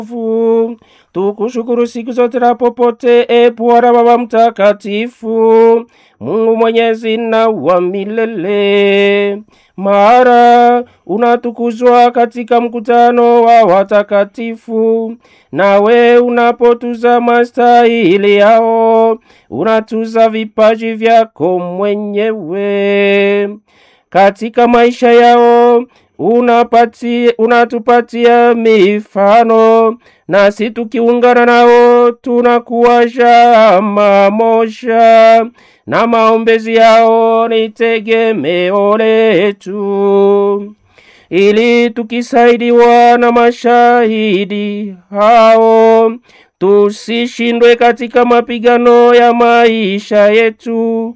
Fu. Tukushukuru siku zote na popote, e Bwana Baba Mtakatifu, Mungu mwenyezi na wa milele. Mara unatukuzwa katika mkutano wa watakatifu, nawe unapotuza mastahili yao, unatuza vipaji vyako mwenyewe katika maisha yao unapati, unatupatia mifano nasi tukiungana nao tunakuwa shama moja, na maombezi yao ni tegemeo letu, ili tukisaidiwa na mashahidi hao tusishindwe katika mapigano ya maisha yetu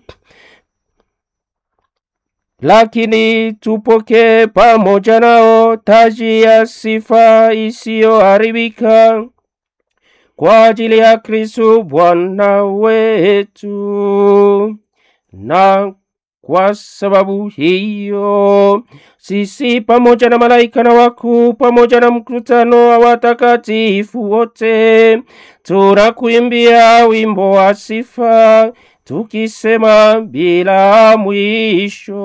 lakini tupokee pamoja nao taji ya sifa isiyoharibika kwa ajili ya Kristo Bwana wetu. Na kwa sababu hiyo sisi pamoja na malaika na wakuu pamoja na mkutano wa watakatifu wote tunakuimbia wimbo wa sifa tukisema bila mwisho.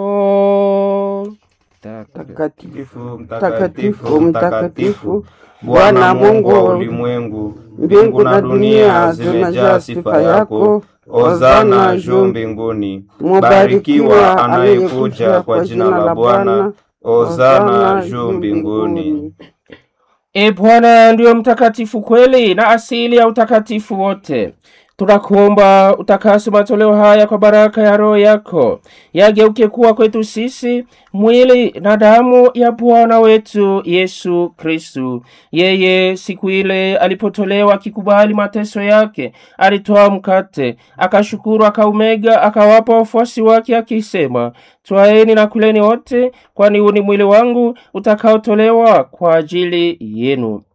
Mtakatifu, mtakatifu, mtakatifu, Bwana Mungu wa ulimwengu, mbingu na dunia zimejaa sifa yako. Hosana juu mbinguni. Mubarikiwa anayekuja kwa jina la Bwana. Hosana juu mbinguni. E Bwana ndiyo mtakatifu kweli na asili ya utakatifu wote. Tunakuomba utakase matoleo haya kwa baraka ya Roho yako, yageuke kuwa kwetu sisi mwili na damu ya Bwana wetu Yesu Kristu. Yeye siku ile alipotolewa akikubali mateso yake, alitoa mkate, akashukuru, akaumega, akawapa wafuasi wake, akisema, twaeni na kuleni wote, kwani huu ni mwili wangu utakaotolewa kwa ajili yenu.